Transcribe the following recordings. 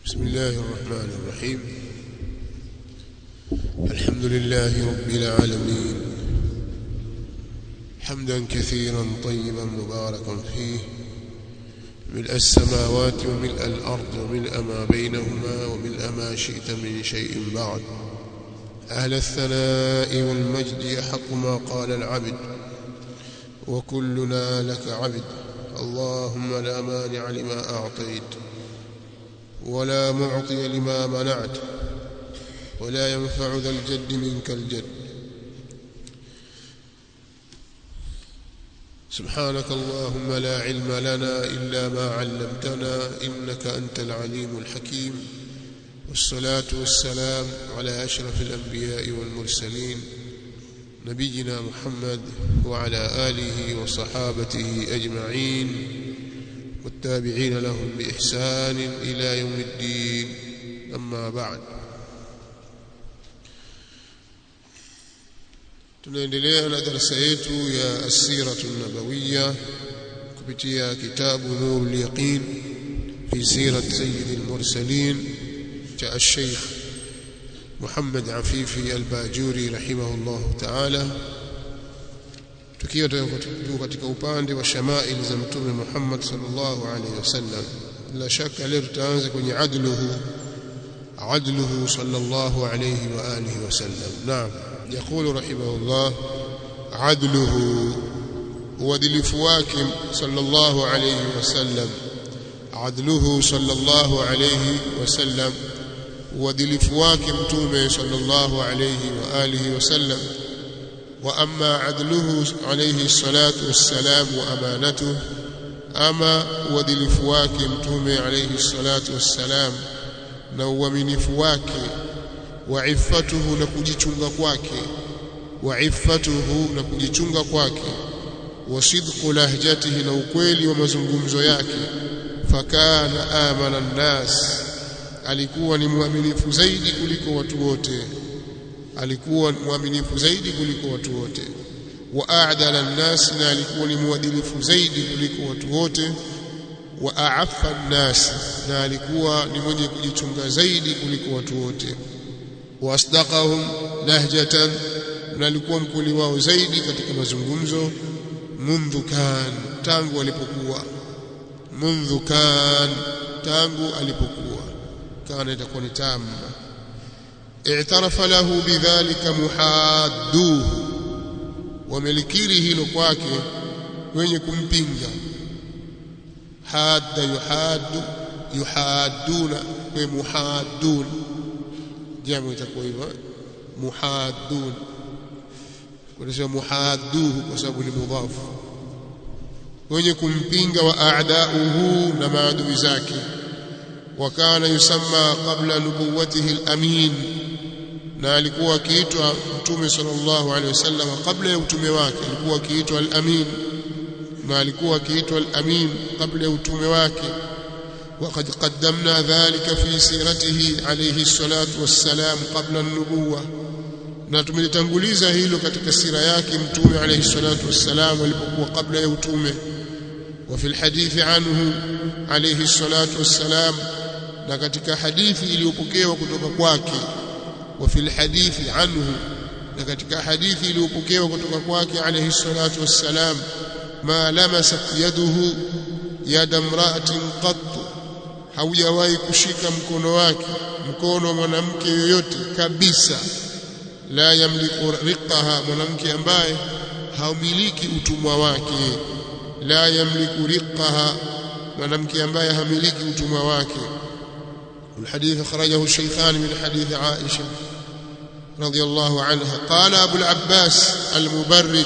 بسم الله الرحمن الرحيم الحمد لله رب العالمين حمدا كثيرا طيبا مباركا فيه ملء السماوات وملء الأرض وملء ما بينهما وملء ما شئت من شيء بعد أهل الثناء والمجد يحق ما قال العبد وكلنا لك عبد اللهم لا مانع لما أعطيت ولا معطي لما منعت ولا ينفع ذا الجد منك الجد سبحانك اللهم لا علم لنا إلا ما علمتنا إنك أنت العليم الحكيم والصلاة والسلام على أشرف الأنبياء والمرسلين نبينا محمد وعلى آله وصحابته أجمعين والتابعين لهم بإحسان إلى يوم الدين أما بعد tunaendelea na darasa yetu ya asiratu nabawiya kupitia kitabu nurul yaqin fi sirat sayyid al-mursalin cha al-sheikh Muhammad Afifi al-Bajuri rahimahullah ta'ala tukiwa tuko katika upande wa shamail za mtume Muhammad sallallahu alaihi wasallam la shaka leo tutaanza kwenye adluhu adluhu sallallahu alaihi wa alihi wasallam naam يقول رحمه الله عدله وادلف wake صلى الله عليه وسلم عدله صلى الله عليه وسلم وادلف wake mtume صلى الله عليه واله وسلم واما عدله عليه الصلاه والسلام وامانته اما uadilifu wake mtume عليه الصلاه والسلام na uaminifu wake wa iffatuhu na kujichunga kwake wa iffatuhu na kujichunga kwake wa sidqu lahjatihi na ukweli wa mazungumzo yake fakana amana nnas alikuwa ni mwaminifu zaidi kuliko watu wote alikuwa mwaminifu zaidi kuliko watu wote wa a'dala nnas na alikuwa ni mwadilifu zaidi kuliko watu wote wa a'affa nnas na alikuwa ni mwenye kujichunga zaidi kuliko watu wote wasdaqahum lahjatan na alikuwa mkuli wao zaidi katika mazungumzo mundhu kan tangu alipokuwa mundhu kan tangu alipokuwa kana itakuwa ni tamma i'tarafa lahu bidhalika muhadduhu wamelikiri hilo kwake wenye kumpinga hadda yuhaddu yuhadduna wa muhadduna jamu itakuwa hivyo muhaddun kunasema muhadduhu kwa sababu ni mudhafu wenye kumpinga wa a'dauhu na maadui zake wakana yusamma qabla nubuwatihi al-amin na alikuwa akiitwa mtume sallallahu alaihi wasallam kabla ya utume wake alikuwa akiitwa al-amin na alikuwa akiitwa al-amin kabla ya utume wake وقد قدمنا ذلك في سيرته عليه الصلاة والسلام قبل النبوة na tumelitanguliza hilo katika sira yake mtume alayhi salatu wassalam alipokuwa kabla ya utume wa fil hadithi anhu alayhi salatu wassalam na katika hadithi iliyopokewa kutoka kwake wa fil hadithi anhu na katika hadithi iliyopokewa kutoka kwake alayhi salatu wassalam ma lamasat yaduhu yada mra'atin qattu haujawahi kushika mkono wake mkono wa mwanamke yoyote kabisa la yamliku riqaha mwanamke ambaye haumiliki utumwa wake la yamliku riqaha mwanamke ambaye hamiliki utumwa wake الحديث أخرجه الشيخان من حديث عائشة رضي الله عنها قال أبو العباس المبرد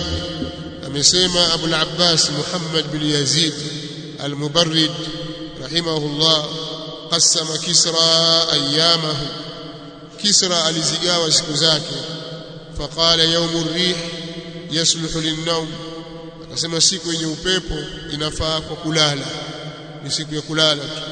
أمسيما أبو العباس محمد بن يزيد المبرد رحمه الله قسم كسرى أيامه كسرى alizigawa siku zake فقال يوم الريح يصلح للنوم akasema siku yenye upepo inafaa kwa kulala ni siku ya kulala tu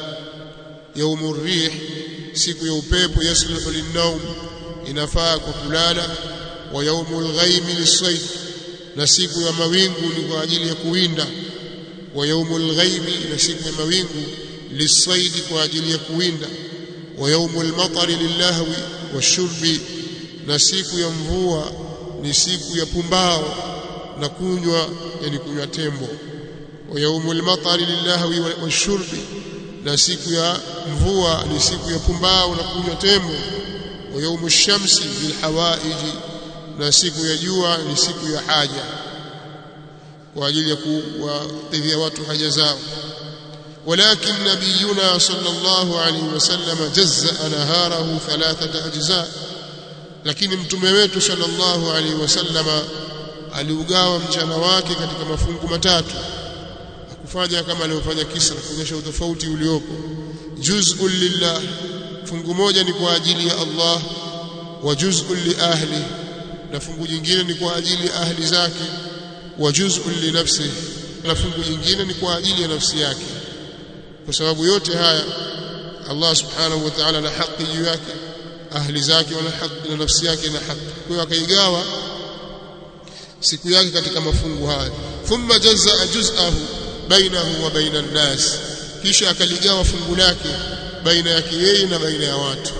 يوم الريح siku ya upepo يصلح للنوم inafaa kwa kulala wa يوم الغيم للصيد na siku ya mawingu ni kwa ajili ya kuwinda wa yaumul ghaibi na siku ya mawingu lisaidi kwa ajili ya kuwinda wa yaumul matari lillahwi washurbi na siku ya mvua ni siku ya pumbao na kunywa yani kunywa tembo wa yaumul matari lillahwi washurbi na siku ya mvua ni siku ya pumbao na kunywa tembo wa yaumu shamsi bilhawaiji na siku ya jua ni siku ya haja kwa ajili ya kuwakidhia watu haja zao ولكن نبينا صلى الله عليه وسلم جزأ نهاره ثلاثة أجزاء lakini mtume wetu sallallahu alaihi wasallama aliugawa mchana wake katika mafungu matatu akufanya kama alivyofanya Kisra kuonyesha utofauti uliopo juz'un lillah fungu moja ni kwa ajili ya Allah wa juz'un li ahli na fungu jingine ni kwa ajili ya ahli zake wa juz'un li nafsi na fungu jingine ni kwa ajili ya nafsi yake kwa sababu yote haya Allah subhanahu wa ta'ala na haki juu yake ahli zake wana haki na nafsi yake na haki kwa hiyo akaigawa siku yake katika mafungu haya thumma jazaa juz'ahu bainahu wa baina an-nas kisha akaligawa fungu lake baina yake yeye na baina ya watu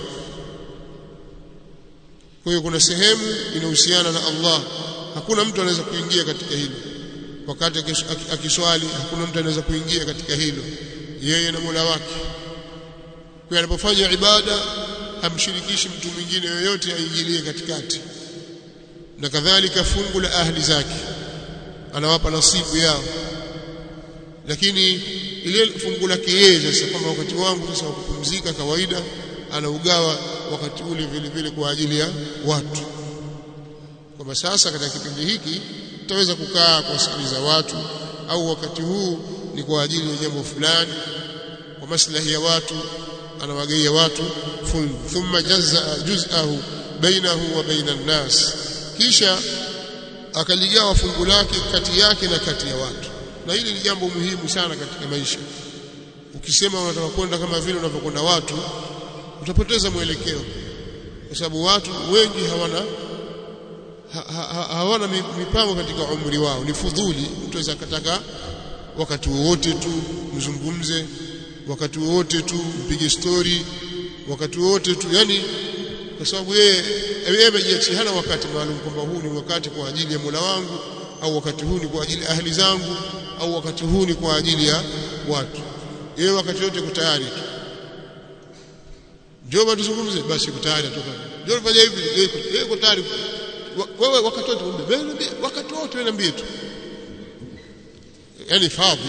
kwa hiyo kuna sehemu inahusiana na Allah hakuna mtu anaweza kuingia katika hilo wakati akiswali hakuna mtu anaweza kuingia katika hilo yeye na Mola wake kwa anapofanya ibada hamshirikishi mtu mwingine yoyote aingilie katikati na kadhalika fungu la ahli zake anawapa nasibu yao lakini ile fungu lake yeye sasa kama wakati wangu sasa wa kupumzika kawaida anaugawa wakati ule vile vile kwa ajili ya watu kwamba sasa katika kipindi hiki tutaweza kukaa kuwasikiliza watu au wakati huu ni kwa ajili ya jambo fulani kwa maslahi ya watu anawagaia watu fungu thumma jazaa juz'ahu bainahu wa baina nas kisha akaligawa fungu lake kati yake na kati ya watu na hili ni jambo muhimu sana katika maisha ukisema unataka kwenda kama vile unavyokwenda watu utapoteza mwelekeo kwa sababu watu wengi hawana ha, ha, hawana mipango katika umri wao ni fudhuli mtu aweza akataka wakati wowote tu mzungumze wakati wowote tu mpige story wakati wowote tu yani kwa sababu yeye yeye amejiachia hana wakati maalum kwamba huu ni wakati kwa ajili ya Mola wangu au wakati huu ni kwa ajili ya ahli zangu au wakati huu ni kwa ajili ya watu yeye wakati wote yuko tayari tu njoo tuzungumze basi yuko tayari atoka njoo fanya hivi yeye yuko tayari wewe wakati wote wewe wakati wote wewe niambie tu yani fadhi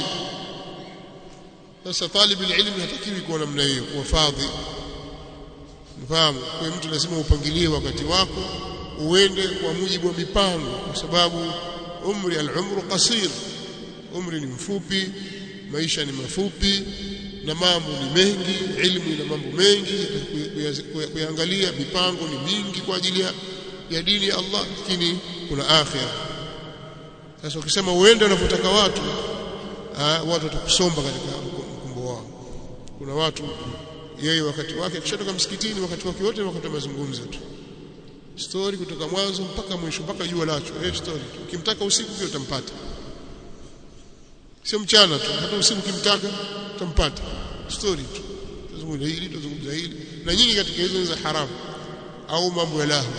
sasa talibu ilmu hatakiwi kuwa namna hiyo kuwa fadhi mfahamu kwa mtu lazima upangilie wakati wako uende kwa mujibu wa mipango kwa sababu umri al-umru qasir umri ni mfupi maisha ni mafupi na mambo ni mengi ilmu ina mambo mengi kuangalia mipango ni mingi kwa ajili ya, ya dini ya Allah lakini kuna akhira sasa ukisema uende unapotaka watu aa, watu watakusomba katika mkumbo wao kuna watu yeye wakati wake akishatoka msikitini wakati wake wote wakati wa mazungumzo tu story kutoka mwanzo mpaka mwisho mpaka jua lacho eh story tu ukimtaka usiku pia utampata sio mchana tu hata usiku ukimtaka utampata story tu tuzungumza hili tuzungumza hili na nyingi katika hizo za haramu au mambo ya lahu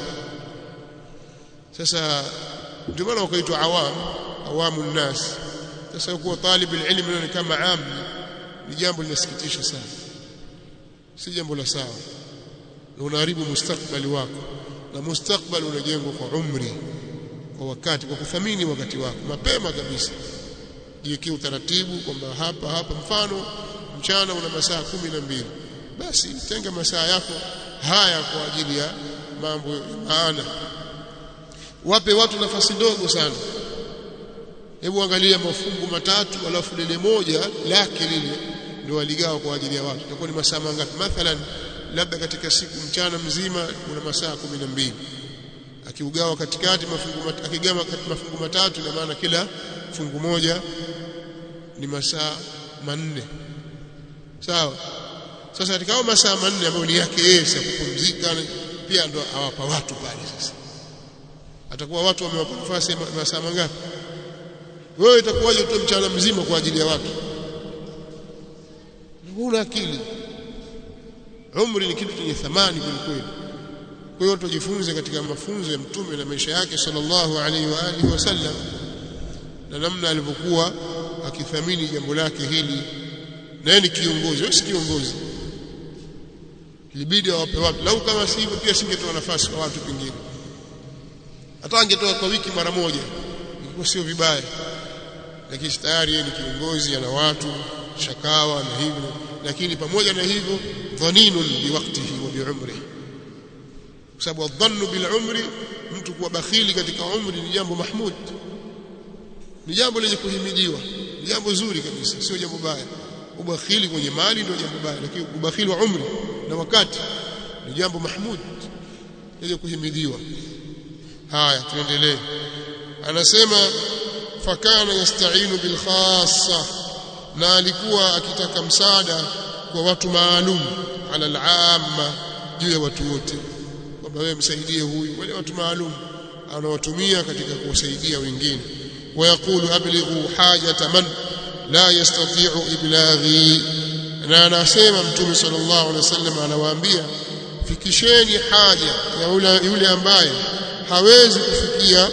sasa ndio maana wakaitwa awam awamu nnas sasa kuwa talib ilmu ni kama ami ni jambo linasikitisha sana si jambo la sawa na unaharibu mustakbali wako na mustakbali unajengwa kwa umri kwa wakati kwa kuthamini wakati wako mapema kabisa jiwekee utaratibu kwamba hapa hapa mfano mchana una masaa kumi na mbili basi tenga masaa yako haya kwa ajili ya mambo ya maana wape watu nafasi ndogo sana hebu angalia mafungu matatu alafu lile moja lake lile ndio waligawa kwa ajili ya watu itakuwa ni masaa mangapi mathalan labda katika siku mchana mzima una masaa kumi na mbili akiugawa katikati mafungu mat, akigawa mafungu matatu ina maana kila fungu moja ni masaa manne sawa sasa katika hao masaa manne ambayo ni yake yeye ya kupumzika pia ndo awapa watu pale sasa atakuwa watu wamewapa nafasi masaa mangapi wewe itakuwaje tu mchana mzima kwa ajili ya watu huna akili umri ni kitu chenye thamani kweli kwa hiyo tujifunze katika mafunzo ya mtume na maisha yake sallallahu alaihi wa alihi wasallam na namna alivyokuwa akithamini jambo lake hili na yeye ni kiongozi wewe si kiongozi ilibidi awape watu lau kama si hivyo pia singetoa nafasi kwa watu pengine hata angetoa kwa wiki mara moja ilikuwa sio vibaya lakini tayari yeye ni kiongozi ana watu shakawa na hivyo lakini pamoja na hivyo dhaninun biwaqtihi wa biumrihi kwa sababu dhannu bil umri mtu kuwa bakhili katika umri ni jambo mahmud ni jambo lenye kuhimidiwa ni jambo zuri kabisa sio jambo baya ubakhili kwenye mali ndio jambo baya lakini ubakhili wa umri na wakati ni jambo mahmud lenye kuhimidiwa haya tuendelee anasema fakana yasta'inu bil khassa na alikuwa akitaka msaada kwa watu maalum ala al-amma juu ya watu wote kwamba wewe msaidie huyu wale watu maalum anawatumia katika kuwasaidia wengine wayaqulu ablighu hajata man la yastati'u iblaghi na anasema mtume sallallahu alaihi wasallam anawaambia fikisheni haja ya yule, yule ambaye hawezi kufikia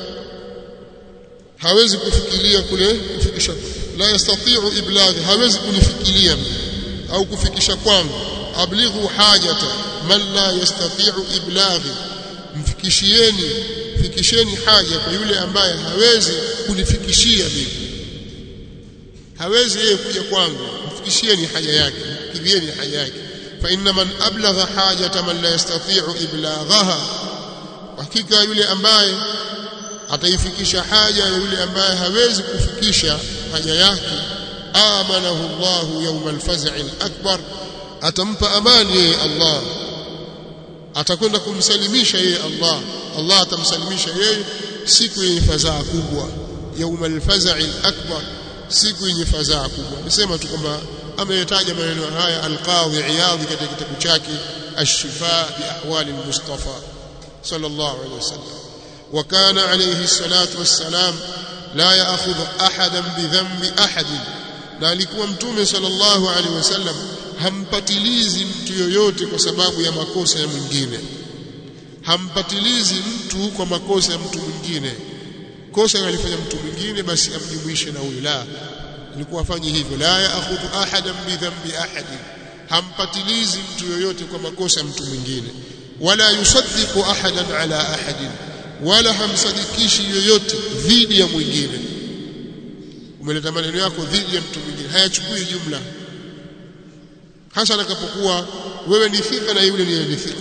hawezi kufikiria kule kufikisha la yastati'u iblaghi hawezi kunifikiria au kufikisha kwangu ablighu hajata man la yastati'u iblaghi mfikishieni fikisheni haja kwa yule ambaye hawezi kunifikishia mimi hawezi yeye kuja kwangu mfikishieni haja yake kidhieni haja yake fa inna man ablagha hajata man la yastati'u iblaghaha hakika yule ambaye ataifikisha haja ya yule ambaye hawezi kufikisha haja yake amanahu Allahu yawma al-faz'i al-akbar atampa amani yeye Allah atakwenda kumsalimisha yeye Allah Allah atamsalimisha yeye siku yenye fadhaa kubwa yaumal fazai akbar siku yenye fadhaa kubwa nisema tu kwamba ameyataja maneno haya alqadhi iyadhi katika kitabu chake ash-shifa bi ahwali al-mustafa sallallahu alayhi wasallam wa kana alayhi salatu wassalam la ya'khudhu ahadan bi dhanbi ahadin na alikuwa mtume sallallahu alaihi wasallam hampatilizi mtu yoyote kwa sababu ya makosa ya mwingine hampatilizi mtu kwa makosa ya mtu mwingine kosa alifanya mtu mwingine basi amjumuishe na huyo la alikuwa afanye hivyo la yaakhudhu ahadan bi dhanbi ahadin hampatilizi mtu yoyote kwa makosa ya mtu mwingine wala yusaddiqu ahadan ala ahadin wala hamsadikishi yoyote dhidi ya mwingine umeleta maneno yako dhidi ya mtu mwingine hayachukui jumla hasa atakapokuwa wewe ni thika na yule ni thika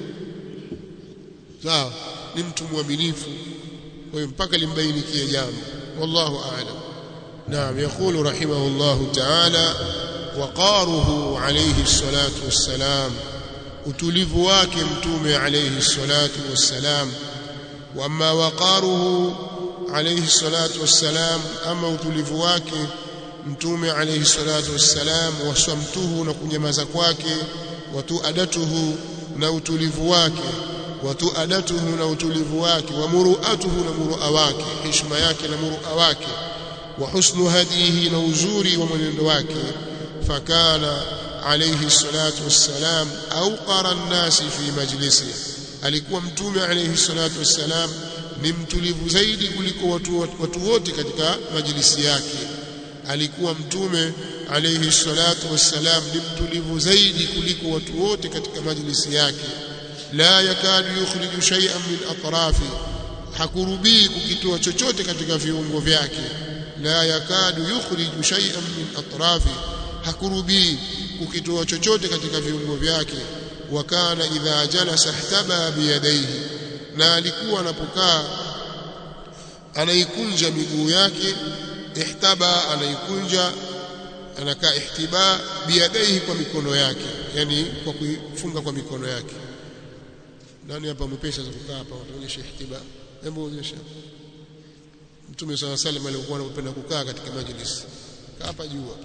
sawa ni mtu mwaminifu kwa hiyo mpaka limbainikie jambo wallahu a'lam naam yaqulu rahimahullahu ta'ala waqaruhu alayhi salatu wassalam utulivu wake mtume alayhi salatu wassalam wama waqaruhu alayhi salatu wassalam ama utulivu wake mtume alayhi salatu wassalam waswamtuhu na kunyamaza kwake watuadatuhu na utulivu wake watuadatuhu na utulivu wake wa muruatuhu na murua wake heshima yake na murua wake wa husnu hadihi na uzuri wa mwenendo wake fakana alayhi salatu wassalam awqara an-nasi fi majlisi alikuwa mtume alayhi salatu wassalam ni mtulivu zaidi kuliko watu, watu wote katika majlisi yake alikuwa mtume alayhi salatu wassalam ni mtulivu zaidi kuliko watu wote katika majlisi yake la yakadu yukhriju shay'an min atrafi hakurubii kukitoa chochote katika viungo vyake la yakadu yukhriju shay'an min atrafi hakurubii kukitoa chochote katika viungo vyake wa kana idha jalasa ihtaba biyadaihi na alikuwa anapokaa anaikunja miguu yake ihtaba anaikunja anakaa ihtiba biyadaihi kwa mikono yake yani kwa kuifunga kwa mikono yake nani hapa mpesa za kukaa hapa utaonyesha ihtiba hebu onyesha Mtume swalla salam alikuwa anapenda kukaa katika majlis kaa hapa jua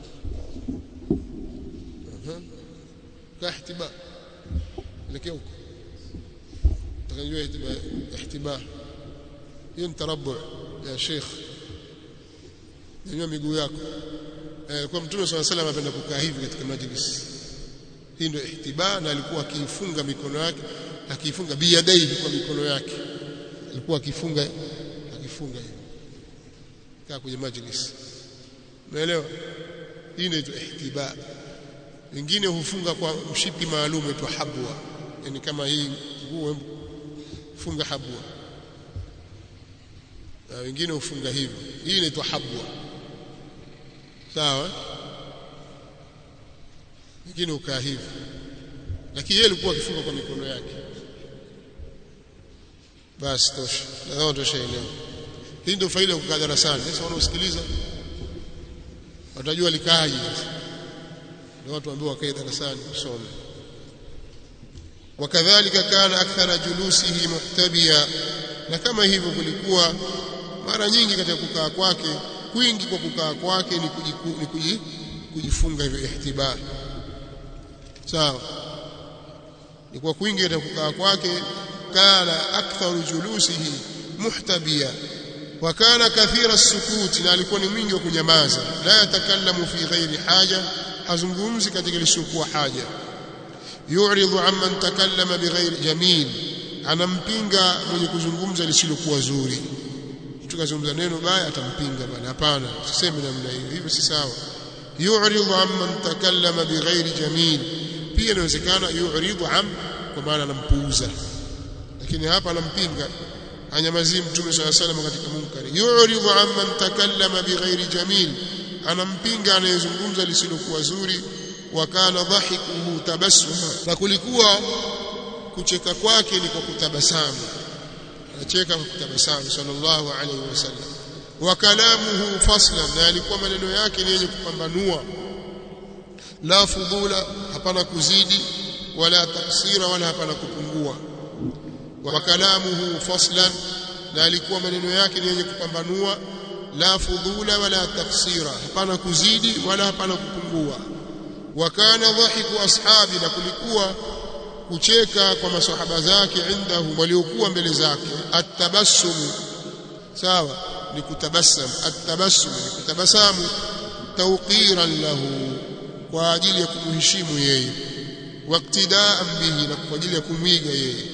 kaa ihtiba elekea huko utakajua ihtiba ihtiba hiyo ni tarabbu ya sheikh nyanyua miguu yako eh, kwa mtume swalla salam anapenda kukaa hivi katika majlis hii ndio ihtiba na alikuwa akiifunga mikono yake akiifunga biyadaihi kwa mikono yake alikuwa akifunga akifunga hivi kaa kwenye majlis umeelewa hii inaitwa ihtiba wengine hufunga kwa mshipi maalum uitwa habwa yani kama hii nguo funga habwa na wengine hufunga hivyo hii inaitwa habwa sawa wengine ukaa hivi lakini yeye alikuwa akifunga kwa mikono yake basi tosha nadhani toshaelewa hii ndio faida ya kukaa darasani sasa wanaosikiliza watajua likaaje ndio watu ambao wakae darasani kusoma wakadhalika kana akthara julusihi muhtabia na kama hivyo kulikuwa mara nyingi katika kukaa kwake kwingi kwa kukaa kwake ni, kujiku, ni kuji, kujifunga hivyo ihtiba sawa ni kwa kwingi katika kukaa kwake kana aktharu julusihi muhtabia wa kana kathira sukuti na alikuwa ni mwingi wa kunyamaza la yatakallamu fi ghairi haja hazungumzi katika lisiokuwa haja yu'ridu amman takallama bighairi jamil anampinga mwenye kuzungumza lisilokuwa zuri mtu kazungumza neno baya atampinga bana hapana usiseme namna hiyo hivyo si sawa yu'ridu amman takallama bighairi jamil pia inawezekana yu'ridu am kwa maana anampuuza lakini hapa anampinga anyamazii mtume swalla salam katika munkari yu'ridu amman takallama bighairi jamil anampinga anayezungumza lisilokuwa zuri wa kana dhahikuhu tabassuma na kulikuwa kucheka kwake ni kwa kutabasamu anacheka kwa kutabasamu sallallahu alaihi wasallam wa kalamuhu faslan na alikuwa maneno yake ni yenye kupambanua la fudula hapana kuzidi wala taksira wala hapana kupungua wa kalamuhu faslan na alikuwa maneno yake ni yenye kupambanua la fudula wala taksira hapana kuzidi wala hapana kupungua wa kana dhahiku ashabi na kulikuwa kucheka kwa masahaba zake indahu waliokuwa mbele zake atabassum sawa ni kutabassam atabassum ni kutabasamu tawqiran lahu kwa ajili ya kumheshimu yeye waktidaan bihi na kwa ajili ya kumwiga yeye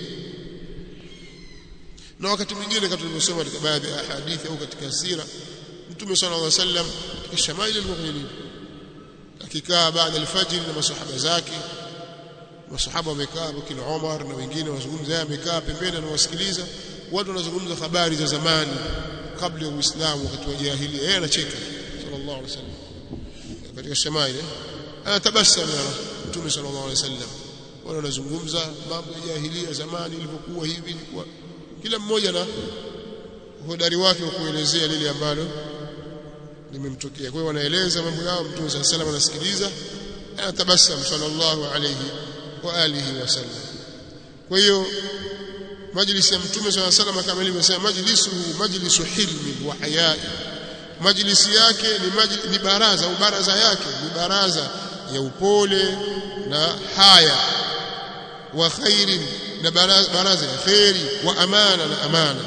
na wakati mwingine kama tulivyosoma katika baadhi ya hadithi au katika sira mtume sallallahu alaihi wasallam katika shamaili alikuwa kwenye nini akikaa baada alfajr na masahaba zake masahaba wamekaa kina Umar na wengine wazungumza yeye amekaa pembeni anawasikiliza watu wanazungumza habari za zamani kabla ya Uislamu wakati wa jahiliya yeye anacheka sallallahu alaihi wasallam katika shamaili anatabasamu ya mtume sallallahu alaihi wasallam wale wanazungumza mambo ya jahiliya zamani ilivyokuwa hivi ilikuwa kila mmoja na hodari wake wa kuelezea lile ambalo limemtokea kwa hiyo wanaeleza mambo yao mtume sallallahu alaihi wasallam anasikiliza anatabasamu sallallahu alaihi wa alihi wasallam kwa hiyo majlisi ya mtume sallallahu alaihi wasallam kama ilivyosema majlisuhu majlisu hilmi wa hayai majlisi yake ni, majli, ni baraza au baraza yake ni baraza ya upole na haya wa khairin na baraza, baraza ya khairi wa amana na amana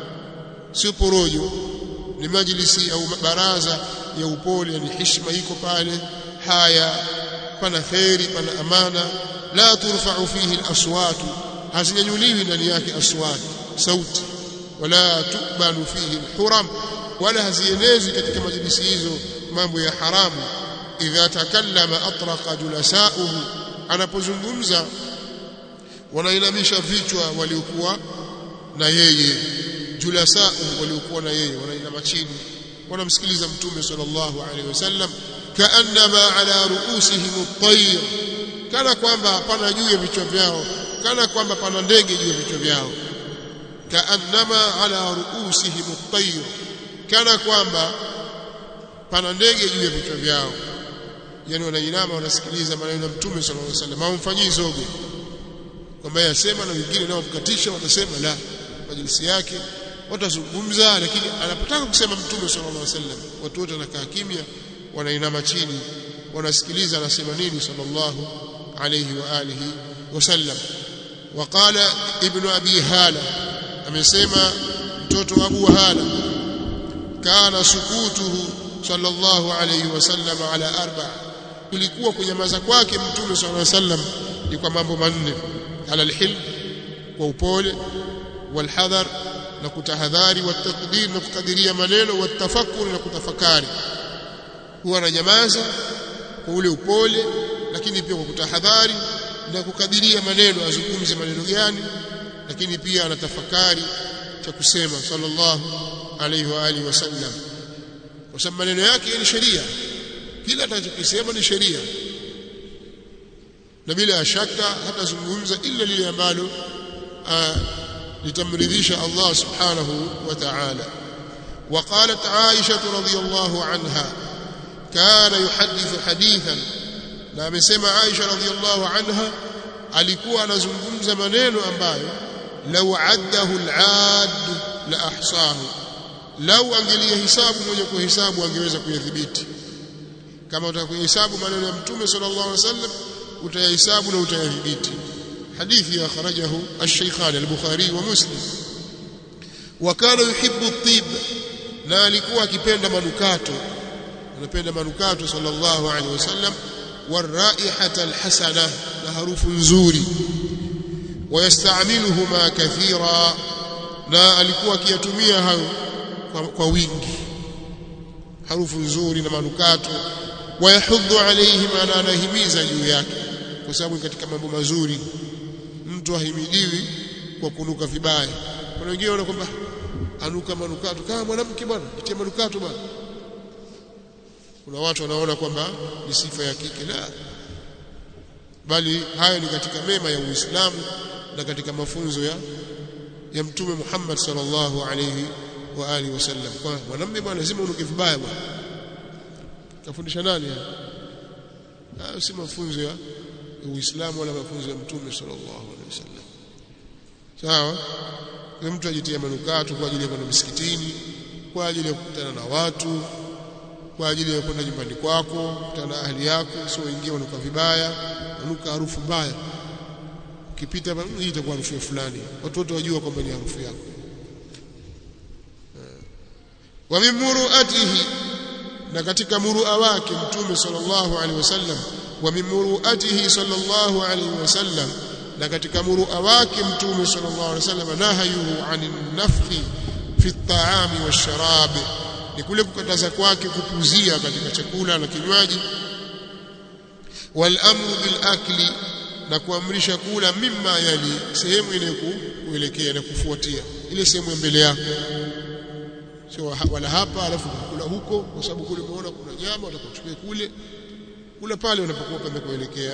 sio porojo ni majlisi au baraza ya upole ni heshima iko pale haya pana khairi pana amana la turfa'u fihi al-aswat hazinyanyuliwi ndani yake aswat sauti wala tukbanu fihi al-huram wala hazienezwi katika majlisi hizo mambo ya haramu idha takallama atraqa julasauhu anapozungumza wanainamisha vichwa waliokuwa na yeye julasauhu waliokuwa na yeye wanainama chini wanamsikiliza mtume sallallahu alaihi wasallam kaannama ala ruusihim at-tayr kana kwamba hapana juu ya vichwa vyao kana kwamba pana ndege juu ya vichwa vyao kaannama ala ruusihim at-tayr kana kwamba pana ndege juu ya vichwa vyao yani wanainama wanasikiliza maneno ya mtume sallallahu alaihi wasallam hawamfanyii zogo kwamba yasema na wengine nao mkatisha watasema la majlisi yake watazungumza lakini anapotaka kusema mtume sallallahu alaihi wasallam watu wote wanakaa kimya wanainama chini wanasikiliza anasema nini sallallahu alayhi wa alihi wasallam وقال ابن ابي هاله amesema mtoto wa Abu Hala kana sukutuhu sallallahu alayhi wasallam ala arba kulikuwa kunyamaza kwake mtume sallallahu alaihi wasallam ni kwa mambo manne ala alhilm kwa upole walhadhar na kutahadhari watakdir na kukadiria maneno watafakuri na kutafakari huwa ananyamaza kwa ule upole lakini pia kwa kutahadhari na kukadiria maneno azungumze maneno gani lakini pia anatafakari cha kusema sallallahu alaihi wa alihi wasallam kwa sababu maneno yake ni sheria kila atakachokisema ni sheria na bila shaka hatazungumza ila lile ambalo litamridhisha Allah subhanahu wa ta'ala وقالت عائشة رضي الله عنها كان يحدث حديثا na amesema Aisha radhiallahu anha alikuwa anazungumza maneno ambayo law addahu al-aad la ahsahu lau angelia hisabu mwenye kuhesabu angeweza kuyadhibiti kama utakuhesabu maneno ya mtume sallallahu alaihi wasallam utayahesabu na utayadhibiti hadithi ya kharajahu ash-shaykhan al-bukhari wa muslim wa kana yuhibbu at-tib na alikuwa akipenda manukato anapenda manukato sallallahu alaihi wasallam والرائحه الحسنه لهروف nzuri ويستعملهما كثيرا na alikuwa akiyatumia hayo kwa, kwa wingi harufu nzuri na manukato wayahudhu alayhi na anahimiza juu yake kwa sababu katika mambo mazuri mtu ahimidiwi kwa kunuka vibaya kuna wengine wanaona kwamba anuka manukato kama mwanamke bwana itie manukato bwana kuna watu wanaona kwamba ni sifa ya kike la bali haya ni katika mema ya Uislamu na katika mafunzo ya ya mtume Muhammad sallallahu alayhi wa alihi wasallam kwa mwanamume bwana lazima unuke vibaya bwana kafundisha nani haya si mafunzo ya Uislamu wala mafunzo ya mtume sallallahu alayhi wasallam sawa kwa mtu ajitie manukato kwa ajili ya kwenda msikitini kwa ajili ya kukutana na watu kwa ajili ya kwenda nyumbani kwako kukutana na ahli yako sio ingia unuka vibaya unuka harufu mbaya ukipita hii itakuwa harufu ya fulani watu wote wajua kwamba ni harufu yako wa min muruatihi na katika murua wake mtume sallallahu alaihi wasallam wa min muruatihi sallallahu alaihi wasallam na katika murua wake mtume sallallahu alaihi wasallam nahayuhu anin nafthi fi at-ta'ami wash-sharab ni kule kukataza kwake kupuzia katika chakula na kinywaji wal amru bil akli na kuamrisha kula mimma yali sehemu inayokuelekea na kufuatia ile sehemu ya mbele yako sio wala hapa alafu kula huko kwa sababu kule umeona kuna nyama utakuchukua kule kula pale unapokuwa pamekuelekea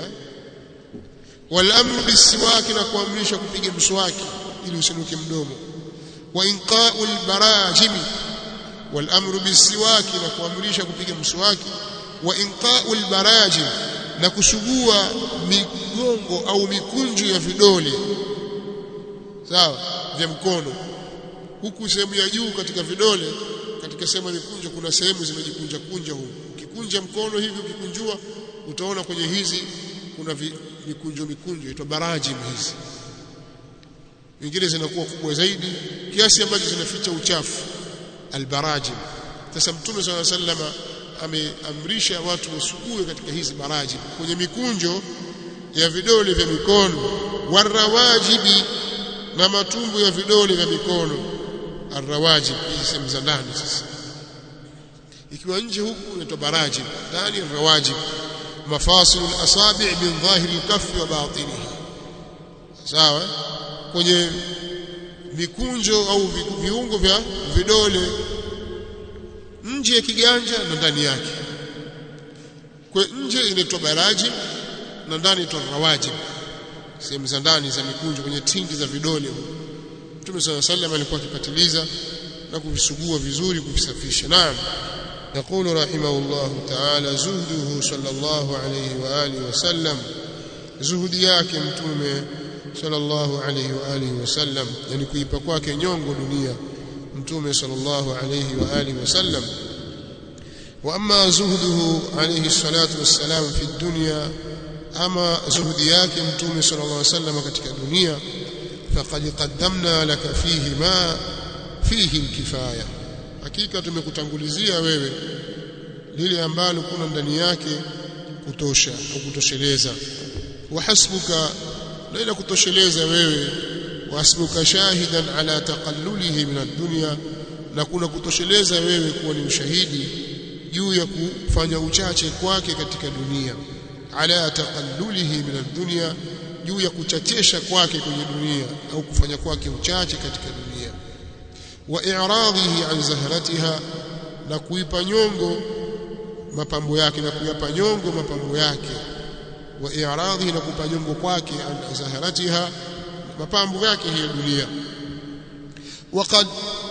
wal amru bisiwaki na kuamrisha kupiga mswaki ili usinuke mdomo wa inqa'ul barajimi wal amru bisiwaki na kuamrisha kupiga mswaki wa inqa'ul barajim na kusugua migongo au mikunjo ya vidole sawa vya mkono huku sehemu ya juu katika vidole katika sehemu ya mikunjo kuna sehemu zimejikunja kunja huku ukikunja mkono hivi ukikunjua utaona kwenye hizi kuna vi, mikunjo mikunjo inaitwa barajim hizi nyingine zinakuwa kubwa zaidi kiasi ambacho zinaficha uchafu albarajim sasa mtume swalla sallama ameamrisha watu wasugue katika hizi barajim kwenye mikunjo ya vidole vya mikono warawajibi na matumbo ya vidole vya mikono arrawajib hizi sehemu za ndani sasa ikiwa nje huku inaitwa barajib ndani arrawajib mafasil alasabi' min dhahiri alkaffi wa batinihi sawa kwenye mikunjo au viungo vya vidole nje ya kiganja na ndani yake kwa nje inaitwa barajib na ndani inaitwa rawajib sehemu za ndani za mikunjo kwenye tindi za vidole Mtume صلى الله عليه وسلم alikuwa akipatiliza na kuvisugua vizuri kuvisafisha naam يقول رحمه الله تعالى زهده صلى الله عليه واله وسلم zuhudi yake mtume sallallahu alayhi wa alihi wasallam yani kuipa kwake nyongo dunia mtume sallallahu alayhi wa alihi wasallam wa amma zuhduhu alayhi salatu wassalam fi dunya ama zuhudi yake mtume sallallahu alayhi wasallam katika dunia faqad qaddamna laka fihi ma fihi alkifaya hakika tumekutangulizia wewe lile ambalo kuna ndani yake kutosha au kutosheleza wahasbuka na ila kutosheleza wewe wahasbuka shahidan ala taqallulihi min ad-dunya na kuna kutosheleza wewe kuwa ni ushahidi juu ya kufanya uchache kwake katika dunia ala taqallulihi min ad-dunya juu ya kuchachesha kwake kwenye dunia au kufanya kwake uchache katika dunia wa i'radhihi an zahratiha na kuipa nyongo mapambo yake na kuyapa nyongo mapambo yake wa i'radhihi na kupa nyongo kwake an zahratiha mapambo yake hiyo dunia وقد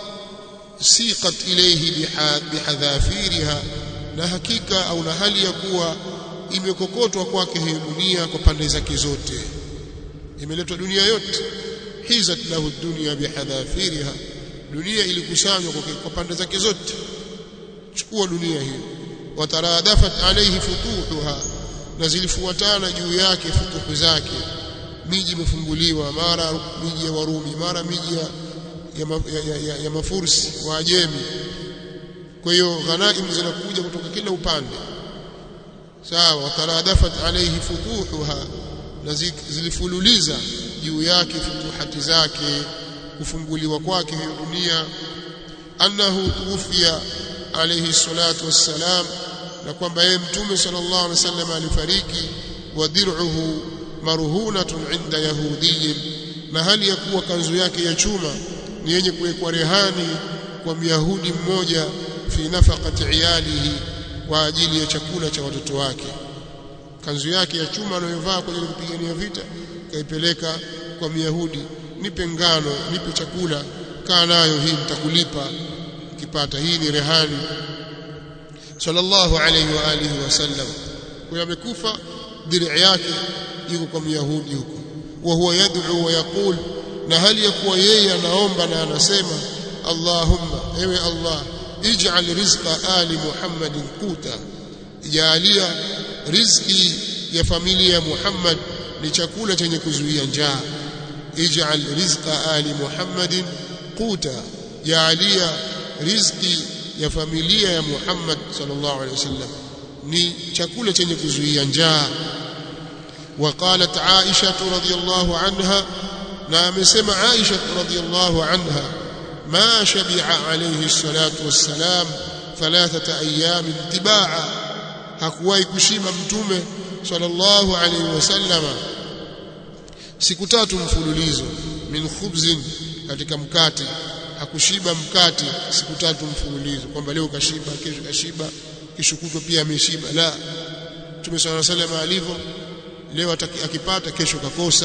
سيقت إليه بحذافيرها na hakika au na hali ya kuwa imekokotwa kwake hiyo dunia kwa pande zake zote imeletwa dunia yote hizat lahu dunya bihadhafiriha dunia ilikusanywa kwa pande zake zote chukua dunia hiyo wataradafat alayhi futuhuha na zilifuatana juu yake futuhu zake miji imefunguliwa mara miji ya Warumi mara miji ya, ya, ya, ya, ya mafursi waajemi kwa hiyo ghanaim zinakuja kutoka kila upande sawa wataradafat alayhi futuhuha na zilifululiza juu yake futuhati zake kufunguliwa kwake hiyo dunia annahu tuwfiya alayhi salatu wassalam na kwamba yeye mtume sallallahu alaihi wasallam alifariki wa dir'uhu marhunatun inda yahudiyin na hali ya kuwa kanzu yake ya chuma ni yenye kuwekwa rehani kwa myahudi mmoja fi nafaqati iyalihi kwa ajili ya chakula cha watoto wake kanzu yake ya chuma anayovaa kwa ajili ya kupigania vita kaipeleka kwa myahudi nipe ngano nipe chakula kaa nayo hii nitakulipa kipata hii ni rehani sallallahu alayhi wa alihi wasallam kwa amekufa dir'i yake yuko kwa myahudi huko wa huwa yad'u wa yaqul na hali ya kuwa yeye anaomba na anasema Allahumma ewe Allah ij'al rizqa ali Muhammadin quta jalia riziki ya familia ya Muhammad ni chakula chenye kuzuia njaa ij'al rizqa ali Muhammadin quta jalia riziki ya familia ya Muhammad sallallahu alaihi wasallam ni chakula chenye kuzuia njaa وقالت عائشة رضي الله عنها نعم سمع عائشة رضي الله عنها ما شبع عليه الصلاة والسلام ثلاثة أيام تباعا hakuwahi kushima mtume sallallahu alaihi wasallama siku tatu mfululizo min khubzin katika mkate hakushiba mkate siku tatu mfululizo kwamba leo kashiba kesho kashiba kesho kutwa pia ameshiba la mtume sallallahu alaihi wasallam alivyo leo akipata kesho kakosa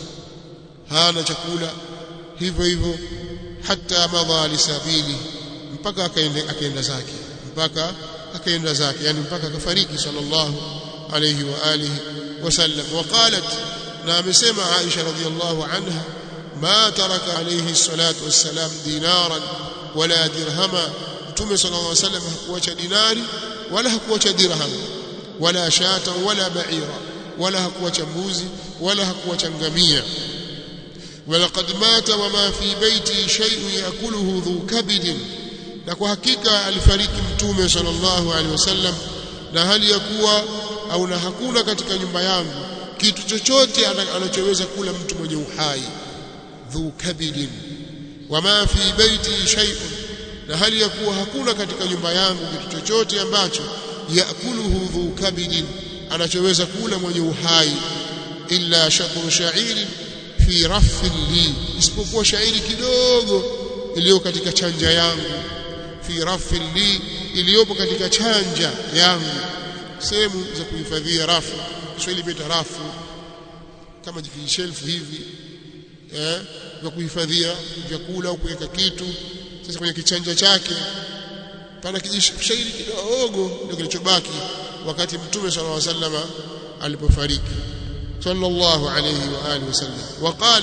hana chakula hivyo hivyo hata madha lisabili mpaka akaenda akaenda zake mpaka akaenda zake yani mpaka akafariki sallallahu alayhi wa alihi wasallam waqalat na amesema Aisha radhiyallahu anha ma taraka alayhi salatu wassalam dinaran wala dirhama mtume sallallahu alayhi wasallam hakuacha dinari wala hakuacha dirham wala shata wala ba'ira wala hakuacha mbuzi wala hakuacha ngamia ولقد مات وما في بيتي شيء ياكله ذو كبد na kwa hakika alifariki mtume sallallahu alaihi wasallam na hali ya kuwa au na hakuna katika nyumba yangu kitu chochote anachoweza kula mtu mwenye uhai dhu kabidin wama fi baiti shay'un na hali ya kuwa hakuna katika nyumba yangu kitu chochote ambacho yakuluhu dhu kabidin anachoweza kula mwenye uhai illa shaqru sha'irin fi raffin li isipokuwa shairi kidogo iliyo katika chanja yangu fi raffin li iliyopo katika chanja yangu sehemu za kuhifadhia rafu Kiswahili beta rafu kama jikishelfu hivi eh vya kuhifadhia vyakula au kuweka kitu sasa kwenye kichanja chake pana kijishairi kidogo ndio kilichobaki wakati mtume sallallahu alaihi wasallam alipofariki sallallahu alayhi wa alihi wasallam وقال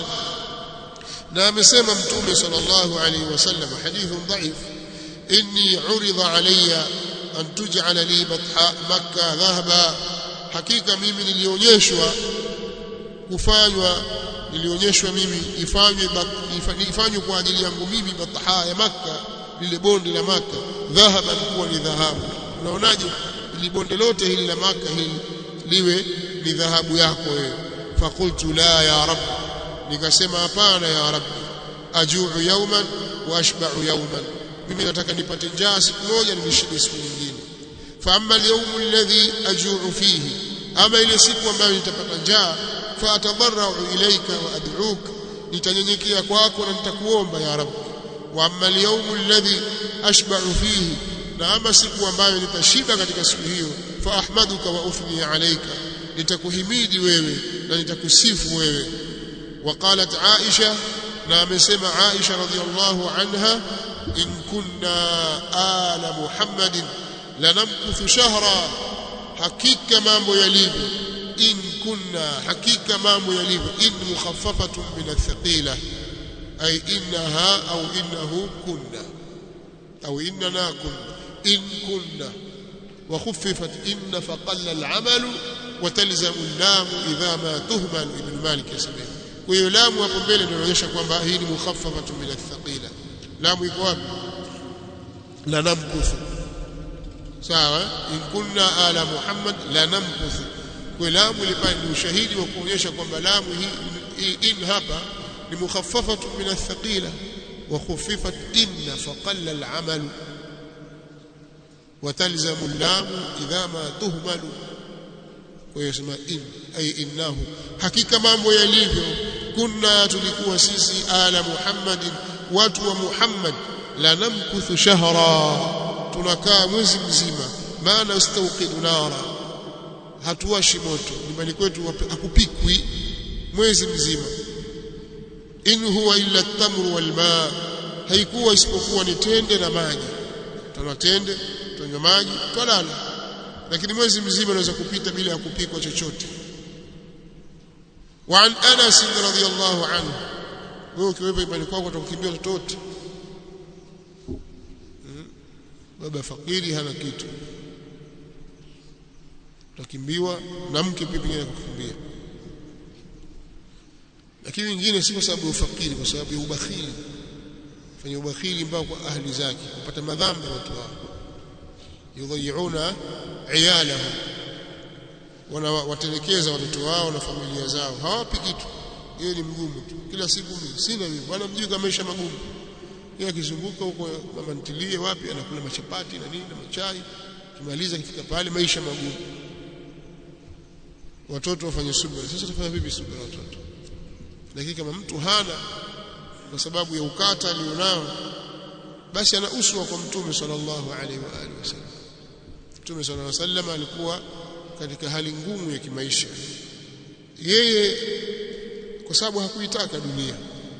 na amesema mtume sallallahu alayhi wasallam hadithun dhaif inni urida alayya an tuj'ala li batha makkah dhahaba hakika mimi nilionyeshwa kufanywa nilionyeshwa mimi ifanywe ifanywe kwa ajili yangu mimi batha ya makkah lile bonde la makkah dhahaba kuwa ni dhahabu unaonaje ili bonde lote hili la makkah hili liwe ni dhahabu yako wewe faqultu la ya rab nikasema hapana ya rab ajuu yawman wa ashba'u yawman mimi nataka nipate njaa siku moja nishibe siku nyingine fa amma al-yawm alladhi ajuu fihi ama ile siku ambayo nitapata njaa fa atadarra'u ilayka wa ad'uka nitanyenyekea kwako na nitakuomba ya rab wa amma al-yawm alladhi ashba'u fihi na ama siku ambayo nitashiba katika siku hiyo fa ahmaduka wa uthni alayka nitakuhimidi wewe na nitakusifu wewe وقالت عائشة نعم سمع عائشة رضي الله عنها إن كنا آل محمد لنمكث شهرا حقيقة مامو يليب إن كنا حقيقة مامو يليب إن مخففة من الثقيلة أي إنها أو إنه كنا أو إننا كنا إن كنا وخففت إن فقل العمل وتلزم اللام إذا ما تهمل ابن مالك يسميه kwa hiyo lamu hapo mbele ndio inaonyesha kwamba hii ni mukhaffafatu min athqila lamu iko wapi la namkuthu sawa in kunna ala muhammad la namkuthu kwa lamu ile pale ni ushahidi wa kuonyesha kwamba lamu hii in hapa ni mukhaffafatu min athqila wa khuffifat inna faqalla al-amal وتلزم اللام إذا ما تهمل ويسمى إن أي إنه حقيقة mambo yalivyo kunna tulikuwa sisi ala muhammadin watu wa muhammad la namkuthu shahra tunakaa mwezi mzima maana ustauqidu nara hatuwashi moto nyumbani kwetu hakupikwi mwezi mzima in huwa illa at-tamru wal maa haikuwa isipokuwa ni tende na maji tuna tende tunywa maji twalala lakini mwezi mzima unaweza kupita bila ya kupikwa chochote وعن انس رضي الله عنه wewe ukiwepo imani kwako utakukimbia watoto wote baba fakiri hana kitu utakimbiwa na mke pia pengine kukimbia lakini wengine si kwa sababu ya ufakiri kwa sababu ya ubakhili fanya ubakhili mpaka kwa ahli zake kupata madhambi watu wao yudhayiuna iyalahum wanawatelekeza watoto wao na familia zao hawapi kitu yeye ni mgumu tu kila siku mimi sina mimi bwana mjui kama maisha magumu yeye akizunguka huko mama ntilie wapi anakula machapati na nini na machai kimaliza kifika pale maisha magumu watoto wafanye subira sasa tufanya vipi subira watoto lakini kama mtu hana kwa sababu ya ukata alionao basi ana uswa kwa mtume sallallahu alaihi wa alihi wasallam mtume sallallahu alaihi wasallam alikuwa katika hali ngumu ya kimaisha yeye kwa sababu hakuitaka dunia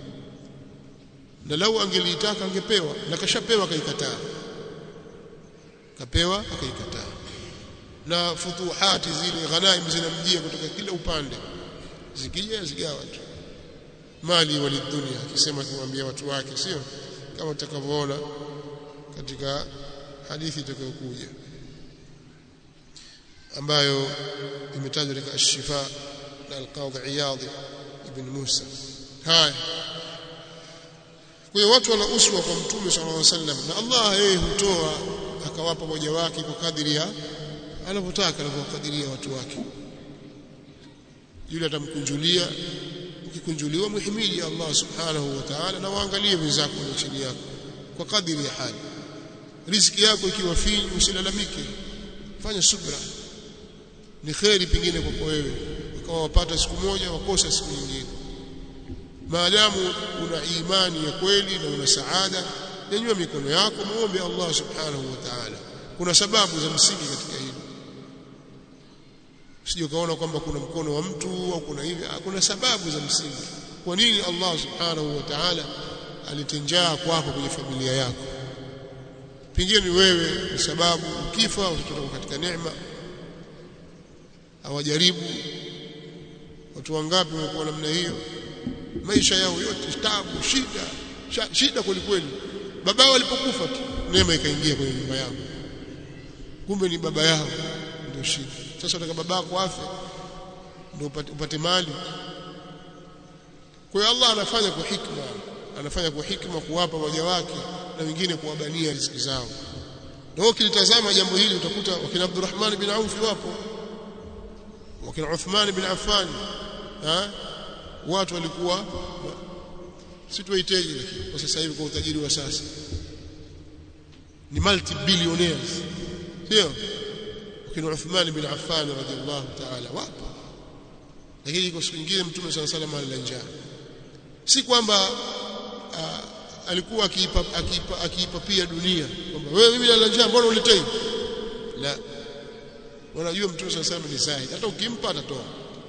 na lau angeliitaka angepewa na kashapewa akaikataa kapewa akaikataa na futuhati zile ghanaim zinamjia kutoka kila upande zikija zigawa tu mali walidunia akisema kumwambia watu wake sio kama utakavyoona katika hadithi itakayokuja ambayo imetajwa katika ash-shifa na al-qadhi iyad ibn Musa haya kwa hiyo watu wana uswa kwa mtume sallallahu alaihi wasallam na Allah yeye hutoa akawapa moja wake kwa kadiri ya anavyotaka anavyokadiria watu wake yule atamkunjulia ukikunjuliwa muhimidi Allah subhanahu wa ta'ala na waangalie wenzako na chini yako kwa kadiri ya hali riziki yako ikiwa finyu usilalamike fanya subra ni kheri pengine kwako wewe ukawa wapata siku moja wakosa siku nyingine maadamu una imani ya kweli na una saada nyanyua mikono yako muombe Allah subhanahu wa ta'ala kuna sababu za msingi katika hilo usije ukaona kwamba kuna mkono wa mtu au kuna hivi kuna sababu za msingi kwa nini Allah subhanahu wa ta'ala alitenjaa kwako kwenye familia yako pengine ni wewe ni sababu ukifa utatoka katika neema hawajaribu watu wangapi wamekuwa namna hiyo maisha yao yote tabu shida shida kweli kweli baba walipokufa tu neema ikaingia kwenye nyumba yao kumbe ni baba yao ndio shida sasa unataka babako afe ndio upate, upate mali kwa hiyo Allah anafanya kwa hikma anafanya kwa hikma kuwapa waja wake na wengine kuwabania riziki zao na wewe ukilitazama jambo hili utakuta wakina Abdurrahman bin Auf wapo wakina Uthman bin Affan ha? watu walikuwa si tuwaiteje lakini kwa sasa hivi kwa utajiri wa sasa ni multi billionaires sio wakina Uthman bin Affan radhiallahu ta'ala wapo lakini kwa siku nyingine mtume sana salama alila njaa si kwamba alikuwa akiipa akiipa akiipa pia dunia kwamba wewe mimi nalala njaa mbona uletei la unajua mtume sana salama ni sahihi hata ukimpa atatoa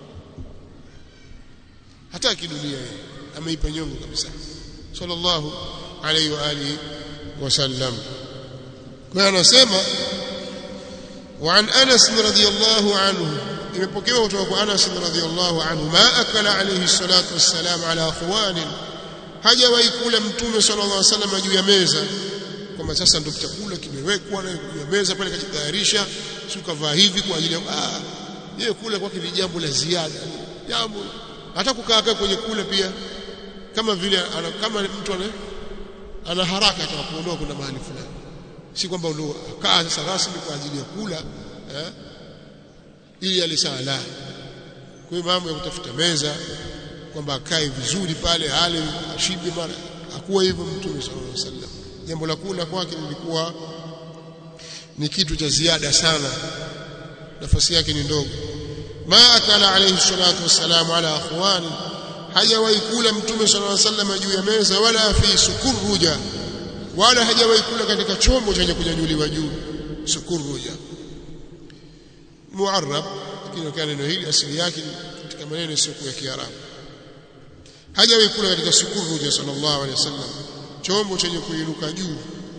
hata kidunia yeye ameipa nyongo kabisa sallallahu alayhi wa alihi wasallam kwa anasema وعن انس رضي الله عنه imepokewa kutoka kwa Anas radhiyallahu anhu ma akala alayhi salatu wassalam ala khwan hajawahi kula mtume sallallahu alayhi wasallam juu ya meza kwamba sasa ndio chakula kimewekwa na juu ya meza pale kajitayarisha si ukavaa hivi kwa ajili ya ah yeye kula kwake ni jambo la ziada jambo hata kukaa kwenye kula pia kama vile ana, kama mtu ana, ana haraka atakapoondoka kuna mahali fulani si kwamba ndio kaa sasa rasmi kwa ajili ya kula eh, ili alisala kwa hiyo mambo ya kutafuta meza kwamba akae vizuri pale ale ashibe mara hakuwa hivyo mtume sallallahu alaihi wasallam jambo la kula kwake lilikuwa ni kitu cha ziada sana nafasi yake ni ndogo ma akala alayhi salatu wassalam ala akhwani hajawahi kula mtume sallallahu alaihi wasallam juu ya meza wala fi sukuruja wala hajawahi kula katika chombo chenye kunyanyuliwa juu sukuruja muarrab lakini kana neno hili asili yake katika maneno sio ya Kiarabu hajawahi kula katika sukuruja sallallahu alaihi wasallam chombo chenye kuinuka juu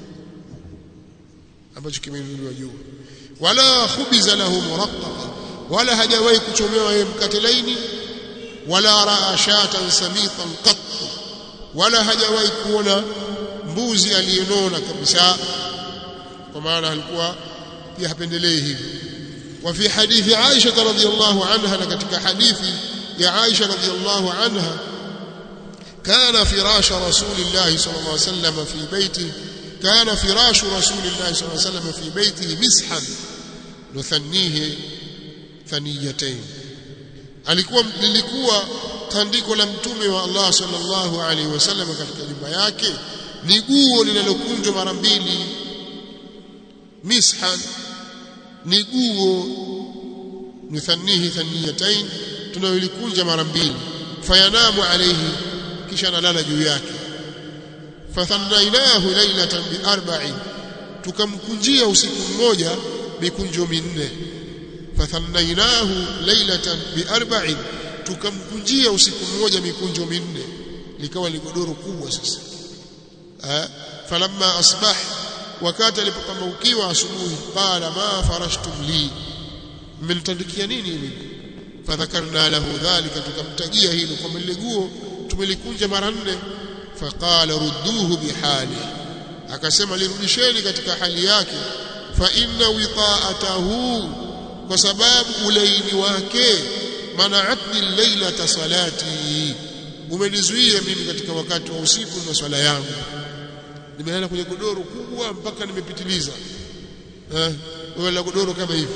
ambacho kimeinuliwa juu wala khubiza lahu muraqqaqa wala hajawahi kuchomewa yeye mkate laini wala raa shatan samitan qat wala hajawahi kuona mbuzi aliyenona kabisa kwa maana alikuwa pia hapendelei hivi وفي حديث عائشة رضي الله عنها لكتك حديث يا عائشة رضي الله عنها كان فراش رسول الله صلى الله عليه وسلم في بيته كان فراش رسول الله صلى الله عليه وسلم في بيته مسحا نثنيه ثنيتين alikuwa lilikuwa tandiko la mtume wa Allah sallallahu alaihi wasallam katika nyumba yake ni guo linalokunjwa mara mbili mishan ni guo nuthannihi thaniyatain tunayolikunja mara mbili fayanamu alayhi kisha analala juu yake fathannainahu laylatan bi arba'in tukamkunjia usiku mmoja mikunjo minne fathannainahu laylatan bi arba'in tukamkunjia usiku mmoja mikunjo minne likawa ni godoro kubwa sasa falamma asbah wakati alipopambaukiwa asubuhi qala ma farashtum li mmenitandikia nini mimi fadhakarna lahu dhalika tukamtajia hilo kwamba lile guo tumelikunja mara nne faqala rudduhu bihali akasema lirudisheni katika hali yake fa inna wita'atahu kwa sababu ulaini wake mana'atni laylata salati umenizuia mimi katika wakati wa usiku na swala yangu nimelala kwenye godoro kubwa mpaka nimepitiliza eh wewe la godoro kama hivi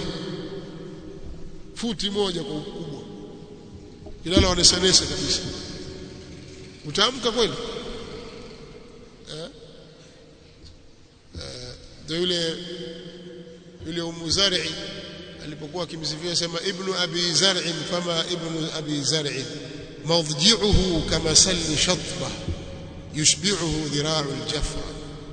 futi moja kwa ukubwa kilala wanesanesa kabisa utaamka kweli eh ndio yule yule umu zar'i alipokuwa akimsifia sema ibnu abi zar'i fama ibnu abi zar'i mawdji'uhu kama salli shatba yushbi'uhu dhira'u al-jafra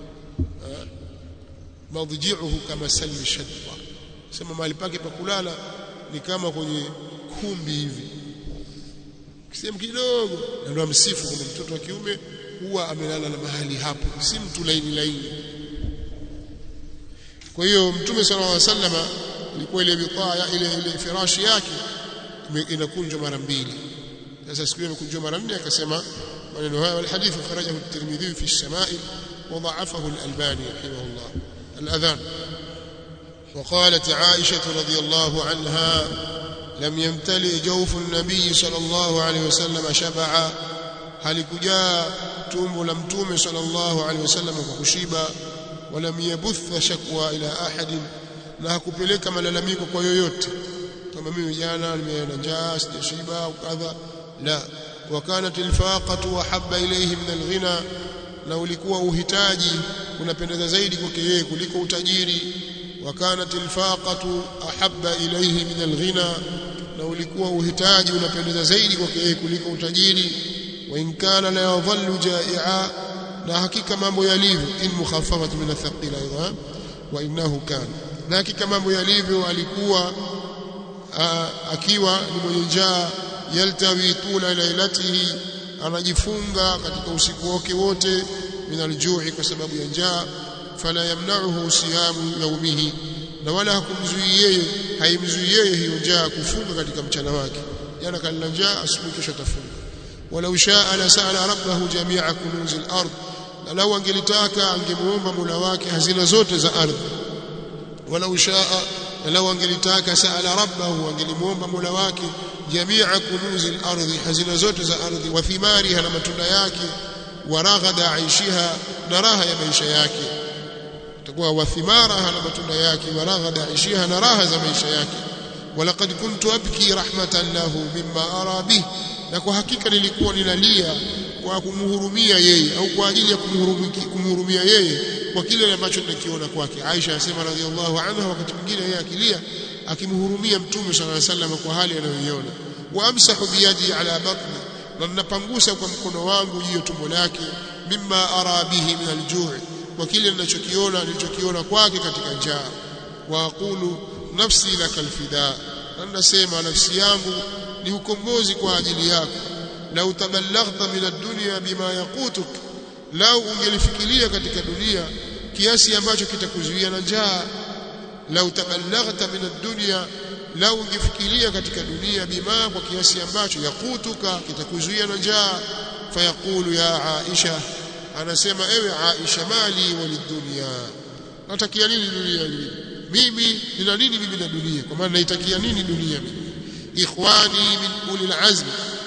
mawdji'uhu kama salli shatba sema mahali pake pa kulala ni kama kwenye kumbi hivi kisehemu kidogo na ndio msifu kwamba mtoto wa kiume huwa amelala na mahali hapo si mtu laini laini kwa hiyo mtume sallallahu alaihi wasallam ilikuwa ile bitaa ile ile firashi yake inakunjwa mara mbili sasa siku ile imekunjwa mara nne akasema maneno haya والحديث خرجه الترمذي في الشمائل وضعفه الألباني رحمه الله الأذان وقالت عائشة رضي الله عنها لم يمتلئ جوف النبي صلى الله عليه وسلم شبعا halikujaa tumbo la mtume sallallahu alaihi wasallam kwa kushiba walam yabuth shakwa ila ahadin na hakupeleka malalamiko kwa yoyote kama mimi jana nimeona njaa sijashiba au kadha la wakanat alfaqatu wahabba ilayhi min alghina na ulikuwa uhitaji unapendeza zaidi kwake yeye kuliko utajiri wakanat alfaqatu ahabba ilayhi min alghina na ulikuwa uhitaji unapendeza zaidi kwake yeye kuliko utajiri wa in kana la yadhallu jai'a na hakika mambo yalivyo in mukhaffafatu min athqila aidha wa innahu kana na hakika mambo yalivyo alikuwa akiwa ni mwenye njaa yaltawi tula lailatihi anajifunga katika usiku wake wote min aljui kwa sababu ya njaa fala yamna'uhu siyamu yaumihi na wala hakumzuii yeye haimzuii yeye hiyo njaa kufunga katika mchana wake jana kalila njaa asubuhi kesho atafunga walau shaa la sa'ala rabbahu jami'a kunuz al-ard na lau angelitaka angemuomba Mola wake hazina zote za ardhi walau shaa na lau angelitaka sa'ala rabbahu angelimuomba Mola wake jami'a kunuz al-ardh hazina zote za ardhi wa thimariha na matunda yake wa raghada aishiha na raha ya maisha yake itakuwa wa thimaraha na matunda yake wa raghada aishiha na raha za maisha yake walaqad kuntu abki rahmatan lahu mimma ara bih na kwa hakika nilikuwa ninalia kwa kumhurumia yeye au kwa ajili ya kumhurumia yeye kwa kile ambacho ninakiona kwake Aisha anasema radhiallahu anha wakati mwingine yeye akilia akimhurumia mtume sallallahu alaihi wasallam kwa hali anayoiona wa amsahu biyadi ala batni na ninapangusa kwa mkono wangu juu ya tumbo lake mimma ara bihi min aljuu kwa kile ninachokiona nilichokiona kwake katika njaa wa aqulu nafsi lakal fida na ninasema nafsi yangu ni ukombozi kwa ajili yako lau taballaghta min ad-dunya bima yaqutuk lau ungelifikiria katika dunia kiasi ambacho kitakuzuia na njaa lau taballaghta min ad-dunya lau ungefikiria katika dunia bima kwa kiasi ambacho yaqutuka kitakuzuia na njaa fayaqulu ya Aisha anasema ewe Aisha mali walidunya natakia nini dunia hii mimi nina nini mimi na dunia kwa maana naitakia nini dunia mimi ikhwani min ulil azm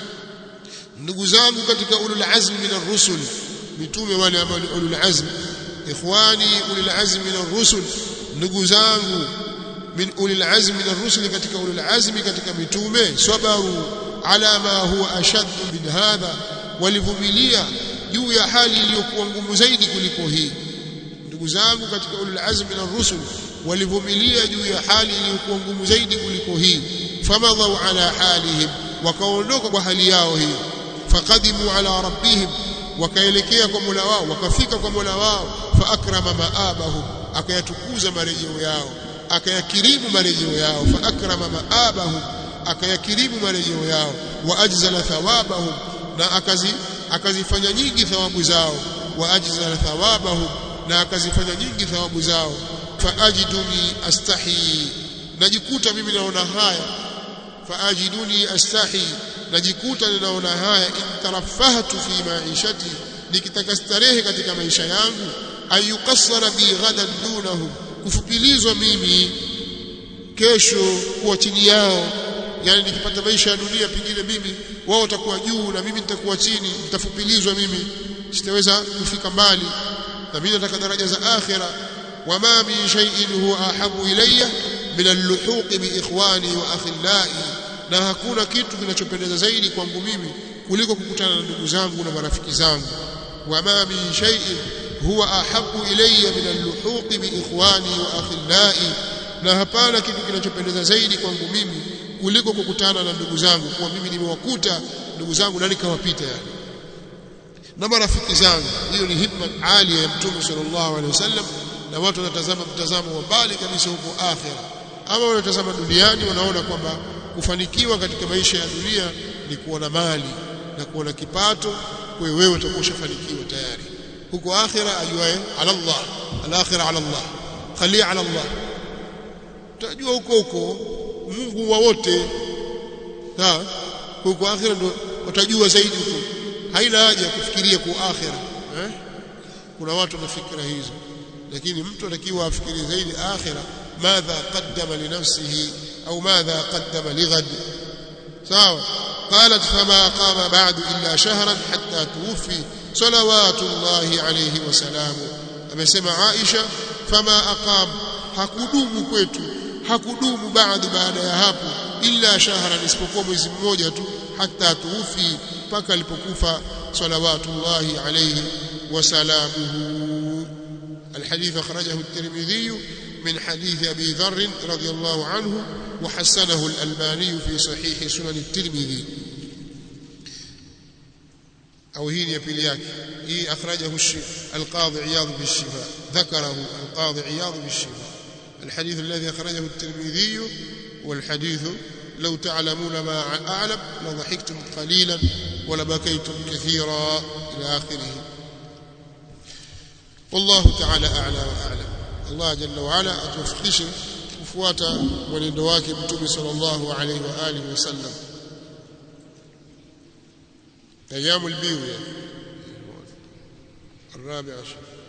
ndugu zangu katika ulul azm min ar-rusul mitume wale ambao ni ulul azm ikhwani ulul azm min ar-rusul ndugu zangu min ulil azm min ar-rusul katika ulul azm katika mitume sabaru ala ma huwa ashad min hadha walivumilia juu ya hali iliyokuwa ngumu zaidi kuliko hii ndugu zangu katika ulul azm min ar-rusul walivumilia juu ya hali iliyokuwa ngumu zaidi kuliko hii famadhau ala halihim wakaondoka kwa hali yao hiyo faqadimu ala rabbihim wakaelekea kwa Mola wao wakafika kwa Mola wao fa akrama maabahum akayatukuza marejeo yao akayakirimu marejeo yao fa akrama maabahum akayakirimu marejeo yao wa ajzala thawabahum na akazi akazifanya nyingi thawabu zao wa ajzala thawabahum na akazifanya nyingi thawabu zao fa ajiduni astahi najikuta mimi naona haya fa ajiduni astahi najikuta ninaona haya intarafahtu fi maishati nikitaka starehe katika maisha yangu ayukassara bi ghadan dunahum kufupilizwa mimi kesho kuwa chini yao yani nikipata maisha ya dunia pengine mimi wao watakuwa juu na mimi nitakuwa chini nitafupilizwa mimi sitaweza kufika mbali na mimi nataka daraja za akhira wama min shay'in huwa ahabu ilayya min al-luhuq bi ikhwani wa akhillai na hakuna kitu kinachopendeza zaidi kwangu mimi kuliko kukutana na ndugu zangu na marafiki zangu wama min shay'in huwa ahabu ilayya min al-luhuq bi ikhwani wa akhillai na hapana kitu kinachopendeza zaidi kwangu mimi kuliko kukutana na ndugu zangu kwa mimi nimewakuta ndugu zangu na nikawapita yani na marafiki zangu hiyo ni hikma alia ya mtume sallallahu alaihi wasallam na watu wanatazama mtazamo wa mbali kabisa huko akhira ama wanatazama duniani wanaona kwamba kufanikiwa katika maisha ya dunia ni kuona mali na kuona kipato kwa hiyo wewe utakuwa ushafanikiwa tayari huko akhira ajuae ala Allah al-akhira ala Allah khali ala Allah utajua huko huko Mungu wa wote sawa huko akhira ndo utajua zaidi huko haina haja ya kufikiria kwa akhira eh? kuna watu na fikra hizo lakini mtu atakiwa afikirie zaidi akhira madha qaddama li nafsihi au madha qaddama li ghad sawa قالت فما قام بعد إلا شهرا حتى توفي صلوات الله عليه وسلامه amesema Aisha fama aqam hakudumu kwetu hakudumu baada baada ya hapo illa shahran isipokuwa mwezi mmoja tu hata tuufi mpaka alipokufa salawatullahi alayhi wa salamuhu الحديث أخرجه الترمذي من حديث أبي ذر رضي الله عنه وحسنه الألباني في صحيح سنن الترمذي أو هي يبيلياك هي أخرجه القاضي عياض بالشفاء ذكره القاضي عياض بالشفاء الحديث الذي أخرجه الترمذي والحديث لو تعلمون ما أعلم لضحكتم قليلا ولبكيتم كثيرا إلى آخره والله تعالى أعلى وأعلم الله جل وعلا أتوفقش kufuata mwenendo wake mtume sallallahu alaihi wa alihi wasallam ايام البيو يعني الرابع عشر